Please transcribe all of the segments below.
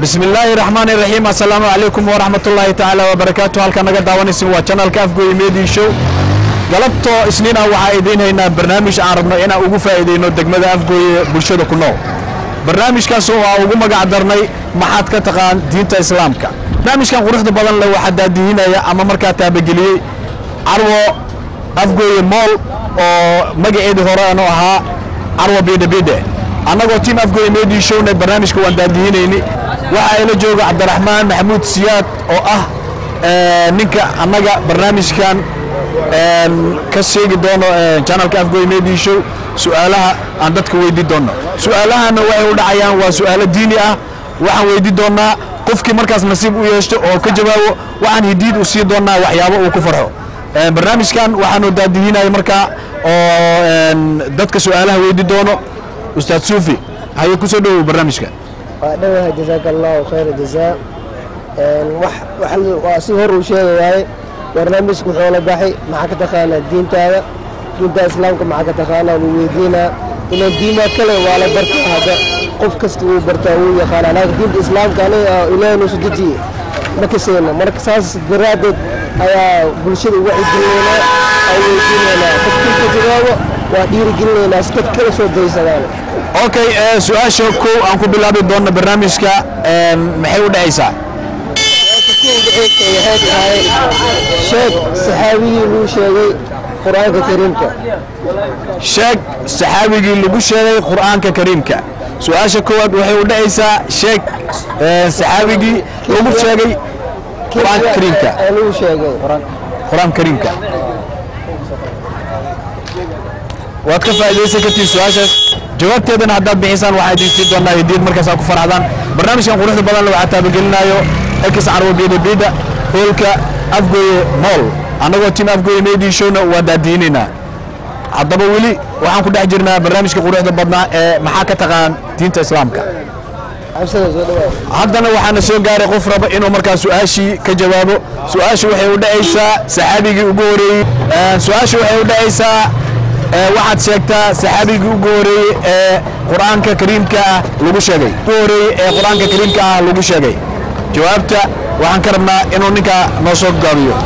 bismi illaahi raxmaan iraxiim assalaamu calaykum waraxmat ullaahi tacaala wabarakaatu halkaa naga daawanaysin waa janalka afgooye media show galabtoo isniina waxaa idiin haynaa barnaamij aan rabno inaan ugu faa'iidayno degmada afgooye bulshada ku nool barnaamijkaas oo aan ugu magac darnay maxaad ka taqaan diinta islaamka barnaamijkan quruxda badan leh waxaa daadihinaya ama markaa taabageliyey carwo afgooye mool oo magaceedii hore aanu ahaa carwo bidhe bidhe annagoo tiim afgooye media showna barnaamijka waan daadihinayni waxaa ila jooga cabdiraxmaan maxamuud siyaad oo ah ninka annaga barnaamijkan ka sheegi doono janalka afgooye media show su'aalaha aan dadka weydii doonno su'aalahana waxay u dhacayaan waa su'aalo diini ah waxaan weydii doonnaa qofkii markaas nasiib u yeeshto oo ka jawaabo waxaan hidiid u sii doonnaa waxyaabo uu ku farxo barnaamijkan waxaanu daadihinaya markaa oo dadka su'aalaha weydii doono ustaad suufi haye ku soo dhowow barnaamijka waa dhawaha jazaaka allahu khayra jazaa waa si hor uu sheega waaye barnaamijku wuxuu la baxay maxaa ka taqaanaa diintaada diinta islaamka maxaa ka taqaanaa wuu weydiinaa ilan diimaa kale waa la bartaa hadda qof kasta wuu bartaa wuu yaqaanaa laakiin diinta islaamka aniga ilaahay nuusu dejiye ma kaseyno marka saas daraaddeed ayaa bulshada uga cidinaynaa ay weydiinaynaa qofkii ka jawaabo waa dhiirigelinaynaa si dad kala soo daysadaan okay su-aasha kow aan ku bilaabi doonno barnaamijka maxay u dhacaysaa sheeg saxaabigii luu sheegay qur-aanka kariimka sheeg saxaabigii lagu sheegay qur'aanka kariimka su-aasha koowaad waxay u dhacaysaa sheeg saxaabigii lagu sheegay qur'aanka kariimka luu sheegay qur'aanka kariimka waad ka faa'iidaysan kartiin su-aashaas jawaabteedana haddaad bixisaan waxaa idin sii doonaa hediid markaas aad ku farxdaan barnaamijkan quruxda badan waxaa taabagelinaayo ekis carwo biida biida hoolka afgooye mool annagoo tiim afgooye media showna waa daadiinaynaa haddaba weli waxaan ku dhex jirnaa barnaamijka quruxda badnaa ee maxaa ka taqaan diinta islaamka haddana waxaana soo gaaray qof raba inuu markaa su-aashii ka jawaabo su-aashu waxay u dhacaysaa saxaabigii ugu horeeyey su-aashu waxay u dhacaysaa waxaad sheegtaa saxaabigii ugu horeeyey ee qur'aanka kariimka ah lagu sheegay ugu horeeyey ee qur'aanka kariimka ah lagu sheegay jawaabta waxaan ka rabnaa inuu ninkaa noo soo gaabiyo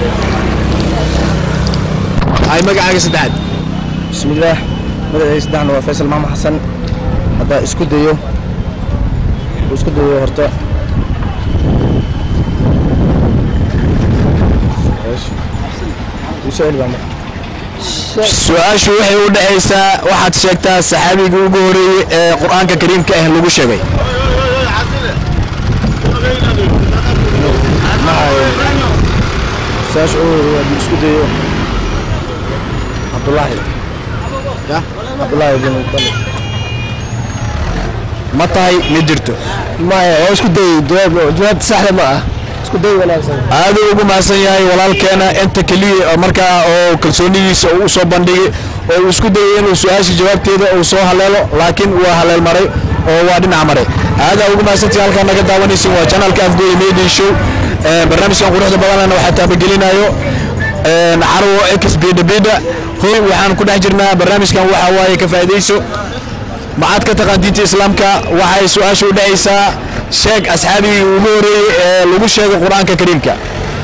ay magacaaga saddexaad bismillaah magacayga saddexna waa faysal maxamed xasan haddaa isku dayo uu isku dayo horta su-aal baa marka su-aashu waxay u dhacaysaa waxaad sheegtaa saxaabigii ugu horeeyey ee qur'aanka kariimka ah lagu sheegay su-aasha ugu horeeya haddii isku dayo cabdullaahi cabdullaahi bin mutalib ma tahay ma jirto maya waa isku day jawaab jawaabta saxda ma ah isku day wanaagsan aaduu ugu mahadsan yahay walaalkeena inta keliya oo markaa oo kalsoonidiisa uu soo bandhigay oo uu isku dayay inuu su-aasha jawaabteeda uu soo haleelo laakiin waa haleel maray oo waa dhinac maray aadaa ugu mahadsantii halkaa naga daawanaysin waa janalka afgooye media show barnaamijkan quruxda badanana waxaa taabagelinayo carwo ex bida bida hoy waxaan ku dhex jirnaa barnaamijkan waxaa waaye ka faa'iidayso maxaad ka taqaan diinta islaamka waxay su-aasha u dhacaysaa sheeg asxaabigii ugu horeeyey ee lagu sheegay qur-aanka kariimka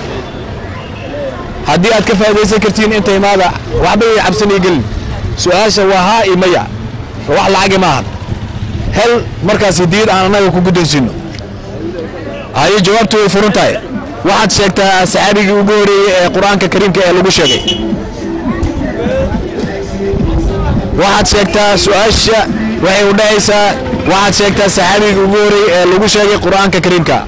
haddii aad ka faa'iidaysan kartiin inta imaada waxba yay cabsanay gelin su-aasha waa haa iyo maya wax lacagi maahan hel markaas diid aan annaga ku guddoonsiino haye jawaabtu way furan tahay waxaad sheegtaa saxaabigii ugu horeeyey ee qur-aanka kariimka ee lagu sheegay waxaad sheegtaa su-aasha waxay u dhacaysaa waxaad sheegtaa saxaabigii ugu horeeyey ee lagu sheegay qur-aanka kariimka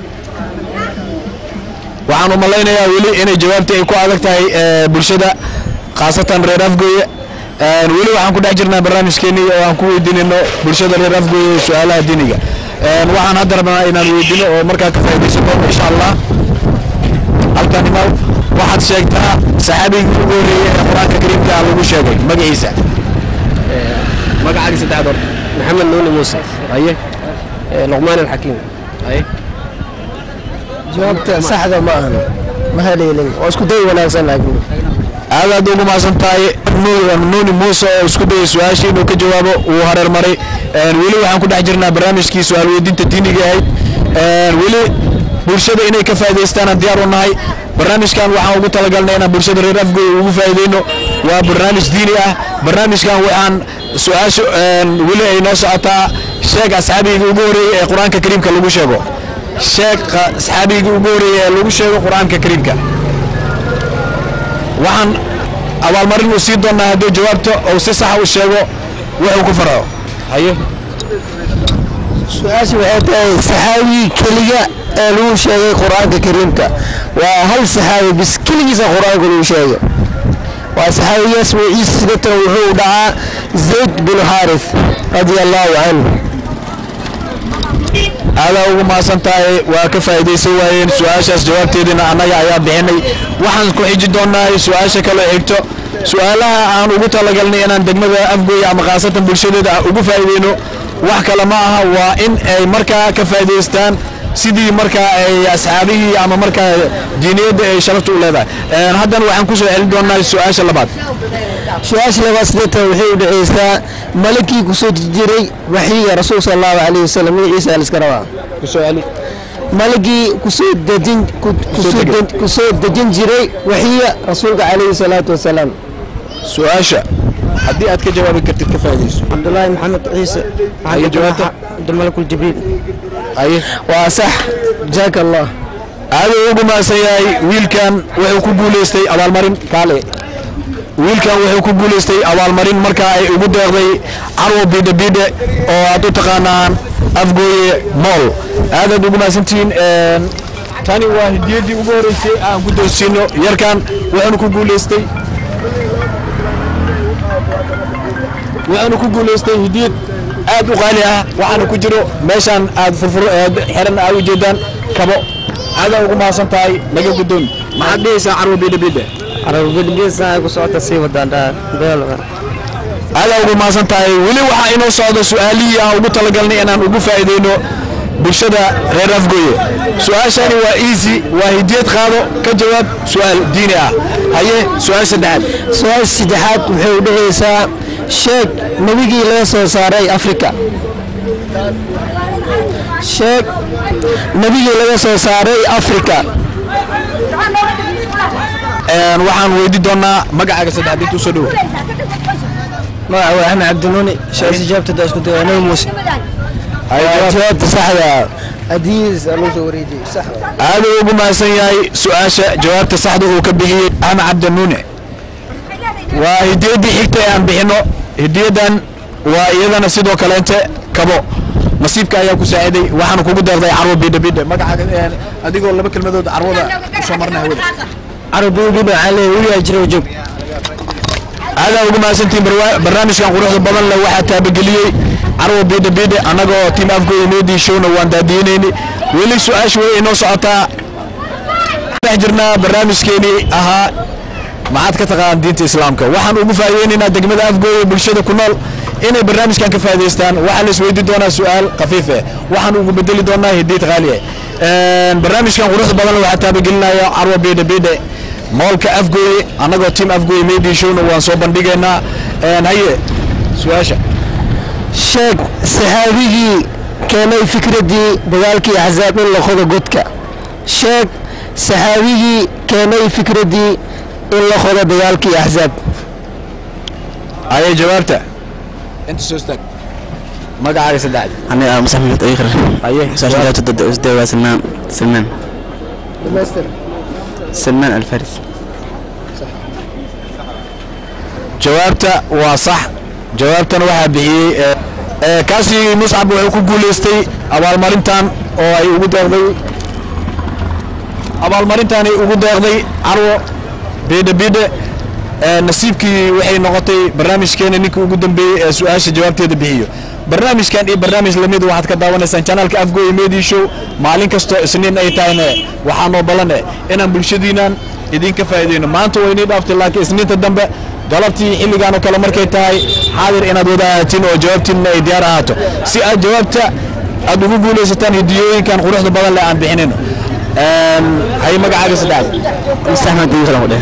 waxaan u malaynayaa weli inay jawaabtii ay ku adag tahay bulshada khaasatan reer afgooye weli waxaan ku dhex jirnaa barnaamijkeenii oo aan ku weydiinayno bulshada reer afgooye su-aalaha diiniga waxaan hadda rabnaa inaan weydiino oo markaa ka faa'iidaysan doono insha allah halkan imaw waxaad sheegtaa saxaabigii ugu horeeyey ee qur-aanka kariimka lagu sheegay magaciisa magacaaga saddexaad horta maxamed nuuni muuse haye luqmaan alxakiim haye jawaabta saxda ma ahan ma haleelin waa isku day wanaagsan laakiin aadaad ugu mahadsan tahay nuuni muuse oo isku dayay su-aashii inuu ka jawaabo wuu hareer maray weli waxaan ku dhex jirnaa barnaamijkii su-aal weydiinta diiniga ahayd Een, weli bulshada inay ka faa'iidaystaan aan diyaar u nahay barnaamijkan waxaan ugu talagalnay inaan bulshada reer afgooy ugu faa'iideyno waa barnaamij diini ah barnaamijkan waxaan su-aasha een, weli ay noo socotaa sheeg asxaabiga ugu horeeyey ee qur-aanka kariimka lagu sheego sheeg qa- asxaabiga ugu horeeyey ee lagu sheego qur-aanka kariimka waxaan abaalmarin u sii doonaa hadduu jawaabto ou si saxa u sheego wuxuu ku farco haye su-aasha waxay tahay saxaabigii keliga ee lagu sheegay qur-aanka kariimka waa hal saxaabi bis keligiisa qur-aanka lagu sheegay waa saxaabigaas magaciisa sidatan wuxuu dhacaa zayd bin xaarif radia allahu canhu aadaa ugu mahadsan tahay waa ka faa'iidaysan waayeen su-aashaas jawaabteediina annaga ayaa bixinay waxaan ku xiji doonaa su-aasha kale xigto su-aalaha aan ugu talagalnay inaan degmada afgooy ama khaasatan bulshadeeda aan ugu faa'iideyno wax kale ma aha waa in ay markaa ka faa'iidaystaan sidii markaa ay asxaabihii ama markaa diiniyadda ay sharafta u leedahay Een, haddana waxaan ku soo celin doonaa su-aasha labaad su-aasha labaad sidatan waxay u dhexaysaa malakii kusoo jiray waxyiga rasuulka sal allahu calayhi wasalam magaciisa aliska rabaa kusoo celi malagii kusoo dejin ku- kusoo degay. de- kusoo dejin jiray waxyiga rasuulka calayhi salaatu wasalaam su-aasha haddii aad ka jawaabi kartid ka faa'iidayso cabdulaahi maxamed ciise Ayo jawaabta. cabdilmalakul jibriil haye waa sax jaaka allah aad uu ugu mahadsan yahay wiilkan wuxuu ku guuleystay abaalmarin kaale wiilkan wuxuu ku guuleystay abaalmarin markaa ay ugu deeqday carwo bidhe bidhe oo aad u taqaanaan afgooye mool aadaad ugu mahadsantihiin Een, tani waa hidiyadii ugu horeysay aan ku doonsiino yarkan wuxuuna ku guuleystay wuxuuna ku guuleystay hidiyad aad u qaali ah waxaana ku jiro meeshaan aad furfur aad xiran aad u jeedaan kabo aadaa ugu mahadsan tahay naga guddoon maxaad dhehaysaa carwo bidhe bidhe carabgedgeesa ku socota sii wadaan aadaa ugu mahadsan tahay weli waxaa inoo socda su-aalihii aan ugu talagalnay inaan ugu faa'iideyno bulshada reer afgooye su-aashani waa easy waa hidiyad qaado ka jawaab su-aal diini ah haye su-aal saddexaad su-aasha saddexaad waxay u dhexaysaa sheeg nebigii laga soo saaray afrika sheeg nebigii laga soo saaray afrika Een, waxaan weydi doonaa magacaaga saddexaad intuu soo dhowo magaca waa axmed cabdinuuni sheekh ijaabtada isku daya nabi muuse jawaabta saxda hadiis loo soo wareejiyey sax aad uu ugu mahadsan yahay su-aasha jawaabta saxda uu ka bixiyey axmed cabdinuune waa hidiyaddii xigta ee aan bixino hidiyadan waa iyadana sidoo kaleente kabo nasiibka ayaa ku saaciday waxaana kugu deeqday carwo bidhe bidhe magacaaga een, adigoo laba kelmadood carwada usoo marna hawada carabgedgeeda waxaa leeyahay weligaa jira joog aadaa ugu mahadsantihiin barwa- barnaamijkan quruxda badan leh waxaa taabageliyey carwo bidhe bidhe annagoo tiim afgooda meedii showna waan daadiinayni weli su-aasha way inoo socotaa dhex jirnaa barnaamijkeenii ahaa maxaad ka taqaanaan diinta islaamka waxaan ugu faa'iideynaynaa degmada afgooda bulshada ku nool inay barnaamijkan ka faa'iidaystaan waxaa la isweydi doonaa su-aal khafiif eh waxaan ugu bedeli doonaa hidiid qaali eh Een, barnaamijkan quruxda badan leh waxaa taabagelinaya carwo bidhe bidhe moolka afgooye annagoo tiim afgooye meedii showna waan soo bandhigaynaa Een, haye su-aasha sheeg saxaabigii keenay fikraddii dagaalkii axsaab in la qodo godka sheeg saxaabigii keenay fikraddii in la qodo dagaalkii axsaab haye jawaabta inta soo istaag magacaaga saddexaad أنا مصعب محمد أيخر haye ساشا ضد أسدوا سلمان سلمان سلمان الفارس jawaabta waa sax jawaabtan waxaa bixiyey ee, ee, kaasi muscab wuxuu ku guuleystay abaalmarintan oo ay ugu deeqday abaalmarintan ay ugu deeqday carwo bidhe bidhe ee, nasiibkii waxay noqotay barnaamijkeena ninkii ugu dambeeyey ee su-aasha jawaabteeda bixiyo barnaamijkan iyo barnaamij lamid waxaad ka daawanaysaan janaalka afgooye media show maalin kastoo isniin ay tahayna waxaa noo ballan eh inaan bulshadiinan idinka faa'iideyno maanta waynii dhaaftay laakiin isniinta dambe galabtii xilligan oo kale markay tahay xaadir inaad wada ahaatiin oo jawaabtiinna ay diyaar ahaato si aad jawaabta aad ugu guulaysataan hidiyooyinkan quruxda badan leh aan bixinayno Een, hay magacaaga saddexaad مستحمد أيخر وده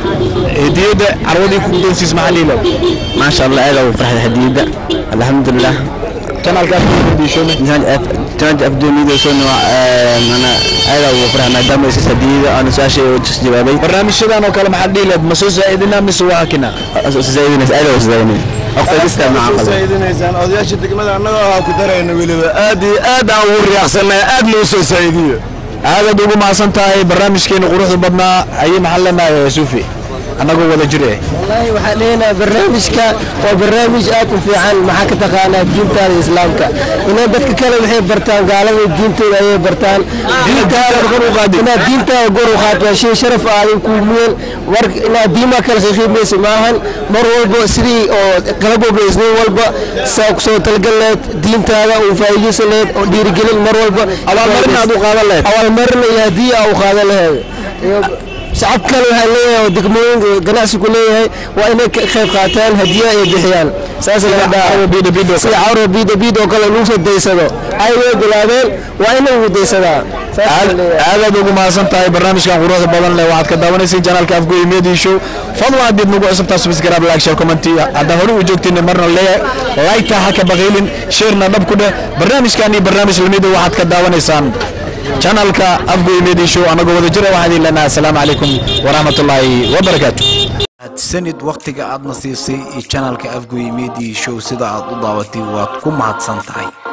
hediyadda carwadii ku guddoonsiis maxaa liilow ما شاء الله أهلا وفرحة هديدة الحمد لله janaalka afgoy media show janaanka afdoonida soo nooc mana aada ugu faraha maadaama isa sadiyada aan su-aasha u jawaabay barnaamijyadan oo kale maxaad dhihi lahayd ma soo saa'idinaa mise waa hakina zaidinays aada u zaidinay aqfadista macaqal saaidinaysaan odayaasha degmada annagoo ahaa ku darayna weliba aad iyo aad aan ugu riyaaqsanay aad noo soo saa'idiyo aadaad ugu mahadsan tahay barnaamijkeena quruxda badnaa ayay maxaa leenahay suufi annagoo wada jir eh wallaahi waxaan leenahay barnaamijka waa barnaamij aad u fiican maxaa ka taqaanaa diintaada islaamka inay dadka kale waxay bartaan gaalada diintooda ayay bartaan inaad diintaada gor u qaad waa shay sharaf ah adin kuu mudan war inaad diimaa kale qiiqiimaysa maahan mar walba sidii oo qalab walba isniin walba saa ku soo talgal lahayd diintaada uu faa'iidaysan lahayd oo dhiirigelin mar walba abaalmarin aad u qaadan lahayd abaalmarin iyo haddii aa u qaadan lahayd shacab kale waxaa leeyahay oo degmooyinka ganacsigu leeyahay waa inay ka qayb qaataan hadiya ay bixiyaan saas laga dhaha biida biida sida cawra biida biida oo kale lagu soo daysado ay way bilaabeen waa in lagu daysadaa saas aad la leeyahay aadaad ugu mahadsan tahay barnaamijkan quruxda badan leh waxaad ka daawanaysiin janaalka afgoy media show fadlan haddiid nagu cusubtaa subscribe like share comment haddaa hore u joogtiin marna leeyahay like ha ka baqiilin sharena dhab ku dheh barnaamijkan iyo barnaamij lamida waxaad ka daawanaysaan janaalka afgoy media show annagoo wada jira waxaan idin leenahay asalaamu calaykum waraxmatullaahi wabarakaatu mahadsanid wakhtiga aadna siisay iyo janalka afgoy media show sida aad u daawatay waad ku mahadsan tahay